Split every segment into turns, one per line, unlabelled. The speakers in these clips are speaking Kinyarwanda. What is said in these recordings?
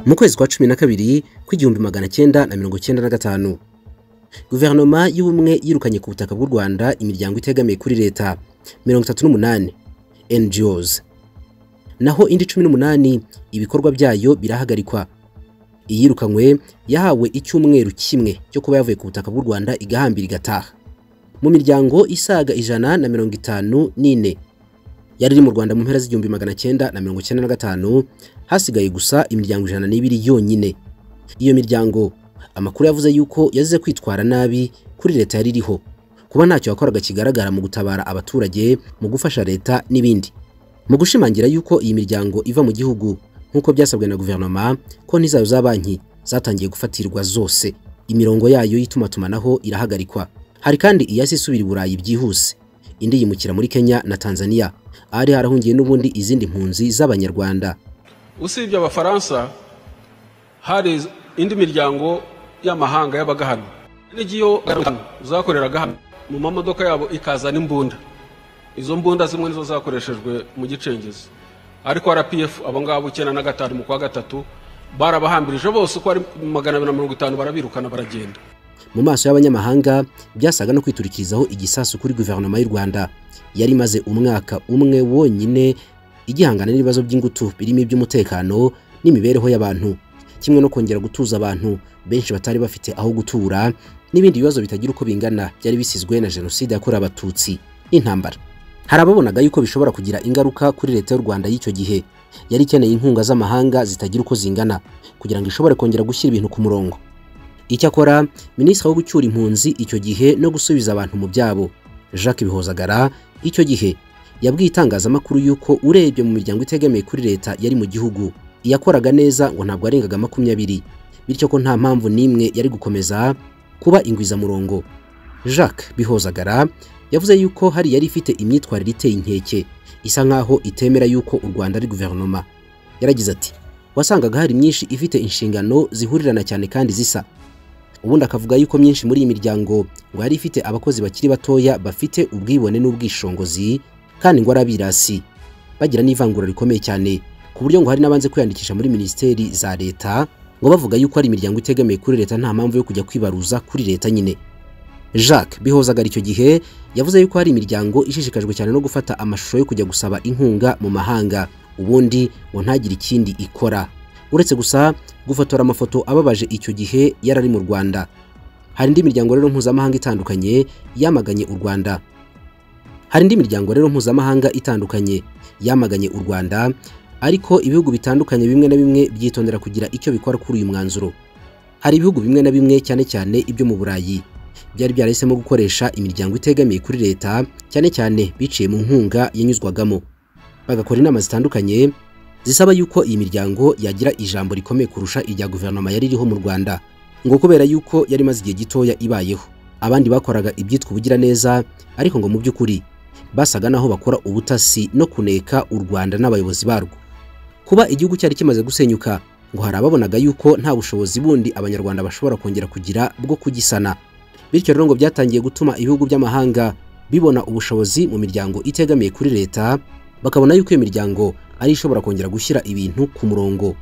mu kwezi kwa cumi na kabiri kw'igihumbi magana cyenda na mirongo cyenda na gatanu guverinoma y'ubumwe yirukanye ku butaka bw'u rwanda imiryango itegamiye kuri leta mirongo itatu n'umunani NGOs naho indi cumi n'umunani ibikorwa byayo birahagarikwa iyirukanywe yahawe icyumweru kimwe cyo kuba yavuye ku butaka bw'u rwanda igahambira igataha mu miryango isaga ijana na mirongo itanu n'ine yari iri mu rwanda mu mpera z'igihumbi magana cyenda na mirongo cyenda na gatanu hasigaye gusa imiryango ijana n'ibiri yonyine iyo miryango amakuru yavuze yuko yazize kwitwara nabi kuri leta yari iriho kuba ntacyo yakoraga kigaragara mu gutabara abaturage mu gufasha leta n'ibindi mu gushimangira yuko iyi miryango iva mu gihugu nk'uko byasabwe na guverinoma konti zayo za banki zatangiye gufatirwa zose imirongo yayo y'itumatumanaho irahagarikwa hari kandi iyasi isubira i burayi byihuse indi yimukira muri kenya na tanzania ahari harahungiye n'ubundi izindi mpunzi z'abanyarwanda
usibye abafaransa hari indi miryango y'amahanga yabaga hano n'igiyo zakoreraga hano mu mamodoka yabo ikaza n'imbunda izo mbunda zimwe nizo zakoreshejwe mu gicengezi ariko rpf abo ngabo icyenda na gatanu mu kwa gatatu barabahambirije bose uko ari magana abiri na mirongo itanu barabirukana baragenda
mu maso y'abanyamahanga byasaga no kwiturikirizaho igisasu kuri guverinoma y'u rwanda yari imaze umwaka umwe wonyine igihangana n'ibibazo by'ingutu birimo iby'umutekano n'imibereho y'abantu kimwe no kongera gutuza abantu benshi batari bafite aho gutura n'ibindi bibazo bitagira uko bingana byari bisizwe na jenoside yakorewe abatutsi n'intambara hari ababonaga yuko bishobora kugira ingaruka kuri leta y'u rwanda y'icyo gihe yari ikeneye inkunga z'amahanga zitagira uko zingana kugira ngo ishobore kongera gushyira ibintu ku murongo icyakora minisitiri wo gucyura impunzi icyo gihe no gusubiza abantu mu byabo jacques bihozagara icyo gihe yabwiye itangazamakuru yuko urebye mu miryango itegamiye kuri leta yari mu gihugu iyakoraga neza ngo ntabwo arengaga makumyabiri bityo ko nta mpamvu n'imwe yari gukomeza kuba ingwizamurongo jacques bihozagara yavuze yuko hari yari ifite imyitwarire iteye inkeke isa nk'aho itemera yuko u rwanda ari guverinoma yaragize ati wasangaga hari myinshi ifite inshingano zihurirana cyane kandi zisa ubundi akavuga yuko myinshi muri iyi miryango ngo yari ifite abakozi bakiri batoya bafite ubwibone n'ubwishongozi kandi ngo ari abirasi bagira n'ivangura rikomeye cyane ku buryo ngo hari n'abanze kwiyandikisha muri minisiteri za leta ngo bavuga yuko ari imiryango itegamiye kuri leta nta mpamvu yo kujya kwibaruza kuri leta nyine jacques bihozagara icyo gihe yavuze yuko hari imiryango ishishikajwe cyane no gufata amashusho yo kujya gusaba inkunga mu mahanga ubundi ngo ntagire ikindi ikora uretse gusa gufotora amafoto ababaje icyo gihe yari ari mu rwanda hari indi miryango rero mpuzamahanga itandukanye yamaganye u rwanda hari indi miryango rero mpuzamahanga itandukanye yamaganye u rwanda ariko ibihugu bitandukanye bimwe na bimwe byitondera kugira icyo bikora kuri uyu mwanzuro hari ibihugu bimwe na bimwe cyane cyane ibyo mu burayi byari byarahisemo gukoresha imiryango itegamiye kuri leta cyane cyane biciye mu nkunga yanyuzwagamo bagakora inama zitandukanye zisaba yuko iyi miryango yagira ijambo rikomeye kurusha irya guverinoma yari iriho mu rwanda ngo kubera yuko yari imaze igihe gitoya ibayeho abandi bakoraga ibyitwa ubugiraneza ariko ngo mu by'ukuri basaga naho bakora ubutasi no kuneka u rwanda n'abayobozi barwo kuba igihugu cyari kimaze gusenyuka ngo hari ababonaga yuko nta bushobozi bundi abanyarwanda bashobora kongera kugira bwo kugisana bityo rero ngo byatangiye gutuma ibihugu by'amahanga bibona ubushobozi mu miryango itegamiye kuri leta bakabona yuko iyo miryango ari ishobora kongera gushyira ibintu ku murongo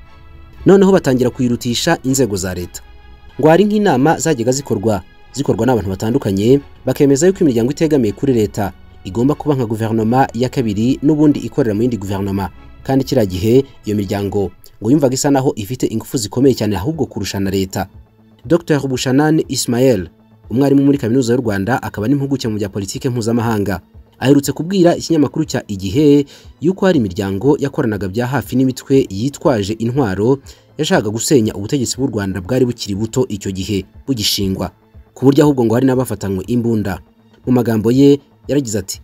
noneho batangira kuyirutisha inzego za leta ngo hari nk'inama zajyaga zikorwa zikorwa n'abantu batandukanye bakemeza yuko imiryango itegamiye kuri leta igomba kuba nka guverinoma ya kabiri n'ubundi ikorera mu yindi guverinoma kandi kiriya gihe iyo miryango ngo yumvaga isa naho ifite ingufu zikomeye cyane ahubwo kurusha na leta dr bushanane ismael umwarimu muri kaminuza y'u rwanda akaba n'impuguke mu bya politike mpuzamahanga aherutse kubwira ikinyamakuru cya igihe yuko hari imiryango yakoranaga bya hafi n'imitwe yitwaje intwaro yashakaga gusenya ubutegetsi bw'u rwanda bwari bukiri buto icyo gihe bugishingwa ku buryo ahubwo ngo hari n'abafatanywe imbunda mu magambo ye yaragize ati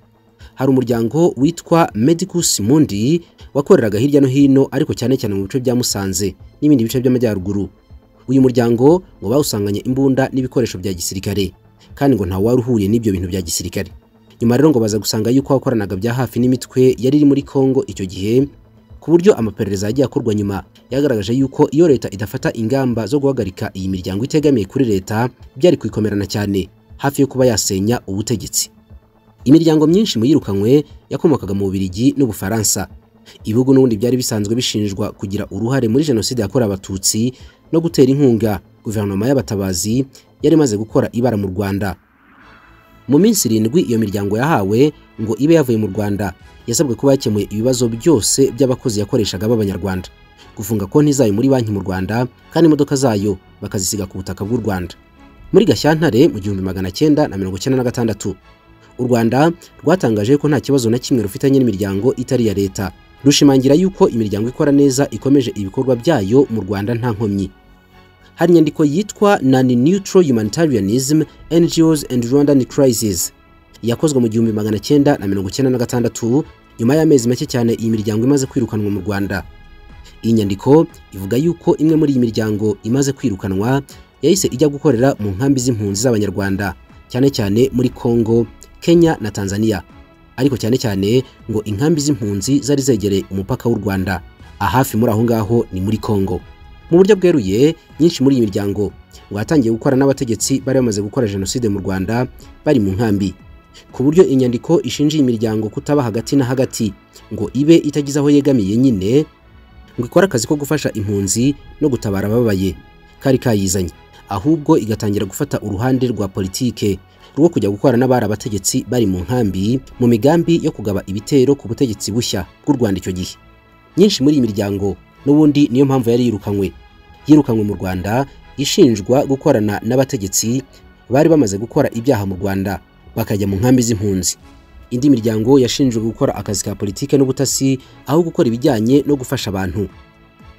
hari umuryango witwa Medicus Mundi wakoreraga hirya no hino ariko cyane cyane mu bice bya Musanze n'ibindi bice by'amajyaruguru uyu muryango ngo bawusanganye imbunda n'ibikoresho bya gisirikare kandi ngo ntawe wari uhuye n'ibyo bintu bya gisirikare nyuma rero ngo baza gusanga yuko wakoranaga bya hafi n'imitwe yari iri muri Kongo icyo gihe ku buryo amaperereza yagiye akorwa nyuma yagaragaje yuko iyo leta idafata ingamba zo guhagarika iyi miryango itegamiye kuri leta byari kwikomerana cyane hafi yo kuba yasenya ubutegetsi imiryango myinshi mu yirukanywe yakomokaga mu Bubiligi n'Ubufaransa ibihugu n'ubundi byari bisanzwe bishinjwa kugira uruhare muri jenoside yakorewe abatutsi no gutera inkunga guverinoma y'abatabazi yari imaze gukora ibara mu rwanda mu minsi irindwi iyo miryango yahawe ngo ibe yavuye mu rwanda yasabwe kuba yakemuye ibibazo byose by'abakozi yakoreshaga b'abanyarwanda gufunga konti zayo muri banki mu rwanda kandi imodoka zayo bakazisiga ku butaka bw'u rwanda muri gashyantare mu gihumbi magana cyenda na mirongo icyenda na gatandatu u rwanda rwatangaje ko nta kibazo na kimwe rufitanye n'imiryango itari iya leta rushimangira yuko imiryango ikora neza ikomeje ibikorwa byayo mu rwanda nta nkomyi hari inyandiko yitwa nani neutral humanitarianism ngos and rwandan crisis yakozwe mu gihumbi magana cyenda na mirongo icyenda na gatandatu nyuma y'amezi make cyane iyi miryango imaze kwirukanwa mu rwanda iyi nyandiko ivuga yuko imwe muri iyi miryango imaze kwirukanwa yahise ijya gukorera mu nkambi z'impunzi z'abanyarwanda cyane cyane muri congo kenya na tanzania ariko cyane cyane ngo inkambi z'impunzi zari zegereye umupaka w'u rwanda ahafi muri aho ngaho ni muri congo mu buryo bweruye nyinshi muri iyi miryango ngo yatangiye gukora n'abategetsi bari bamaze gukora jenoside mu rwanda bari mu nkambi ku buryo inyandiko ishinja iyi miryango kutaba hagati na hagati ngo ibe itagize aho yegamiye nyine ngo ikore akazi ko gufasha impunzi no gutabara ababaye kari kayizanye ahubwo igatangira gufata uruhande rwa politike rwo kujya gukorana n'abari abategetsi bari mu nkambi mu migambi yo kugaba ibitero ku butegetsi bushya bw'u rwanda icyo gihe nyinshi muri iyi miryango n'ubundi niyo mpamvu yari yirukanywe yirukanywe mu rwanda ishinjwa gukorana n'abategetsi bari bamaze gukora ibyaha mu rwanda bakajya mu nkambi z'impunzi indi miryango yashinjwe gukora akazi ka politike n'ubutasi aho gukora ibijyanye no gufasha abantu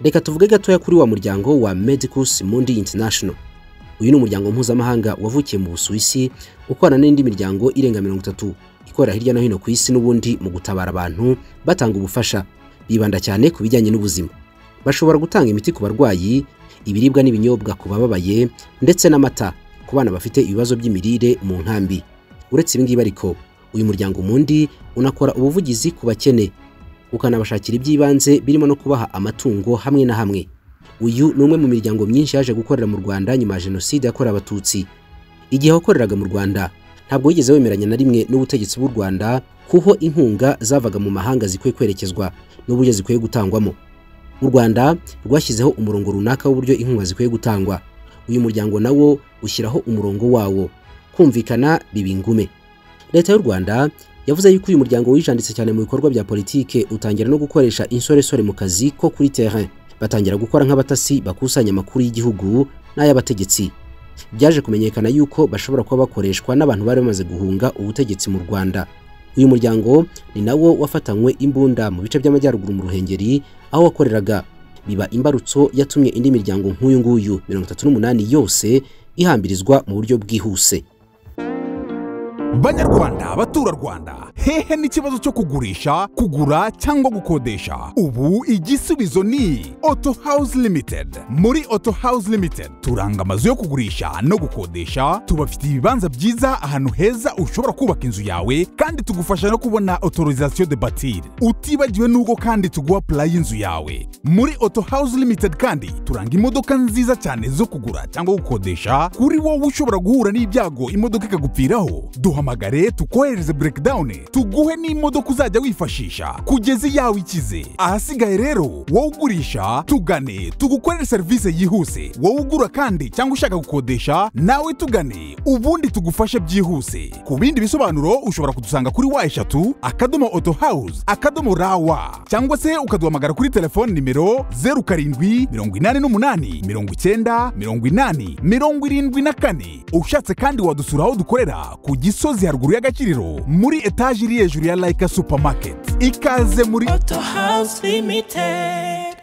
reka tuvuge gatoya kuri wa muryango wa medicus mundi international uyu ni umuryango mpuzamahanga wavukiye mu busuwisi ukorana n'indi miryango irenga mirongo itatu ikorera hirya no hino ku isi n'ubundi mu gutabara abantu batanga ubufasha bibanda cyane ku bijyanye n'ubuzima bashobora gutanga imiti ku barwayi ibiribwa n'ibinyobwa ku bababaye ndetse n'amata ku bana bafite ibibazo by'imirire mu nkambi uretse ibingibi ariko uyu muryango mundi unakora ubuvugizi ku bakene ukanabashakira iby'ibanze birimo no kubaha amatungo hamwe na hamwe uyu ni umwe mu miryango myinshi yaje gukorera mu rwanda nyuma ya jenoside yakorewe abatutsi igihe wakoreraga mu rwanda ntabwo wigeze wemeranya na rimwe n'ubutegetsi bw'u rwanda kuho inkunga zavaga mu mahanga zikwiye kwerekezwa n'uburyo zikwiye gutangwamo u rwanda rwashyizeho umurongo runaka w'uburyo inkunga zikwiye gutangwa uyu muryango nawo ushyiraho umurongo wawo kumvikana biba ingume leta y'u rwanda yavuze yuko uyu muryango wijanditse cyane mu bikorwa bya politike utangira no gukoresha insoresore mu kazi ko kuri terrain batangira gukora nk'abatasi bakusanya amakuru y'igihugu n'ay'abategetsi byaje kumenyekana yuko bashobora kuba bakoreshwa n'abantu bari bamaze guhunga ubutegetsi mu rwanda uyu muryango ni nawo wafatanywe imbunda mu bice by'amajyaruguru mu ruhengeri aho wakoreraga biba imbarutso yatumye indi miryango nk'uyu nguyu mirongo itatu n'umunani yose ihambirizwa mu buryo bwihuse
banyarwanda abaturarwanda hehe n'ikibazo cyo kugurisha kugura cyangwa gukodesha ubu igisubizo ni auto house limited muri auto house limited turanga amazu yo kugurisha no gukodesha tubafitiye ibibanza byiza ahantu heza ushobora kubaka inzu yawe kandi tugufasha no kubona autorisation de batir utibagiwe n'ubwo kandi tuguha pula y'inzu yawe muri auto house limited kandi turanga imodoka nziza cyane zo kugura cyangwa gukodesha kuri wowe ushobora guhura n'ibyago imodoka ikagupfiraho duhamagare tukohereze breakdown tuguhe n'imodoka uzajya wifashisha kugeza iyawe ikize ahasigaye rero wowe ugurisha tugane tugukorere serivisi yihuse wowe ugura kandi cyangwa ushaka gukodesha nawe tugane ubundi tugufashe byihuse ku bindi bisobanuro ushobora kudusanga kuri wa eshatu akadomo auto house akadomo rawa cyangwa se ukaduhamagara kuri telefoni nimero zeru karindwi mirongo inani n'umunani mirongo icyenda mirongo inani mirongo irindwi na kane ushatse kandi wadusura aho dukorera ku gisozi haruguru y'agakiriro muri etaje iri hejuru ya layika supamaketi ikaze muri
Auto House Limited.